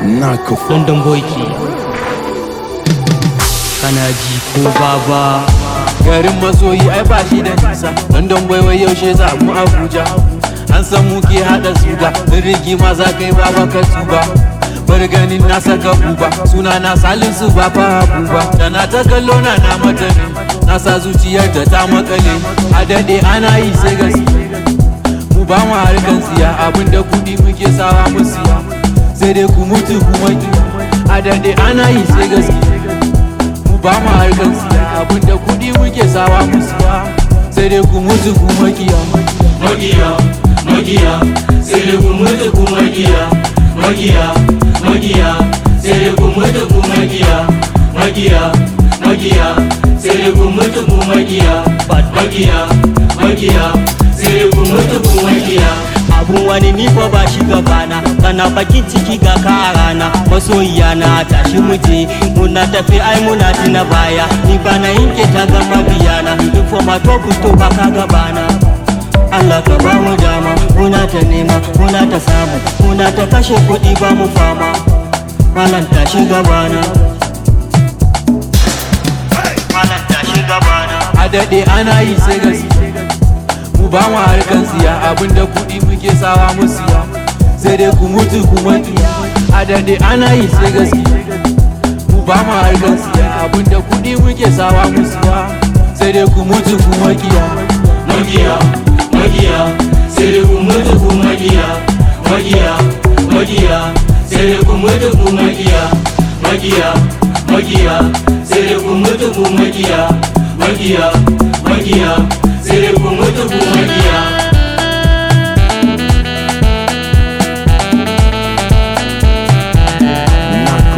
Naka London boy ke kana ji ko baba garin masoyi ai ba shi da nisa london boy wai yaushe za mu abuja an san mu ke hada suga in rigima za kai baba ka tuba bar ganin na saka buba suna na salisu ba fa buba da na ta kallo na na mata ne na sa zuciyar ta ta makale a dade ana yi sai gaske mu ba mu harkan siya abinda kudi muke sawa mu siya sai dai ku mutu kuma ki a dade ana yi sai gaske mu ba mu harkan siya abinda kudi muke sawa mu siya sai dai ku mutu kuma kiya magiya magiya sai dai ku mutu ku magiya magiya magiya sai dai ku mutu ku magiya magiya magiya sai dai ku mutu ku magiya magiya magiya sai dai ku mutu ku magiya abun wani ni fa ba shi gabana kana bakin ciki ga ka a rana masoyiya na tashi muje muna tafi ai muna tuna baya ni ba na yanke ta ga mabiyana duk for my top to ba ka gabana Allah ka ba mu dama muna ta nema muna ta samu muna ta kashe kuɗi ba mu fama malam tashi gabana malam tashi gabana a dade ana yi sai gaske mu ba mu harkan siya abinda kudi muke sawa mu siya sai dai ku mutu kuma kiya a dade ana yi sai gaske mu ba mu harkan siya abinda kudi muke sawa mu siya sai dai ku mutu kuma kiya magiya magiya sai dai ku mutu ku magiya magiya magiya sai dai ku mutu ku magiya magiya magiya sai dai ku mutu ku magiya magiya magiya sai dai ku mutu ku magiya Naka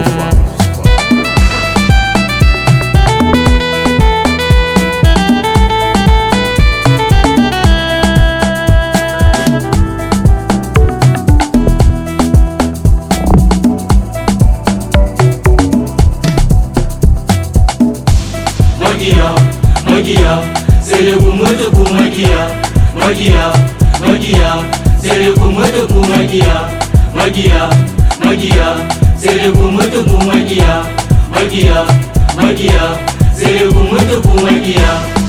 magiya magiya sai dai ku mutu ku magiya magiya magiya sai dai ku mutu ku magiya magiya magiya sai dai ku mutu ku magiya magiya magiya sai dai ku mutu ku magiya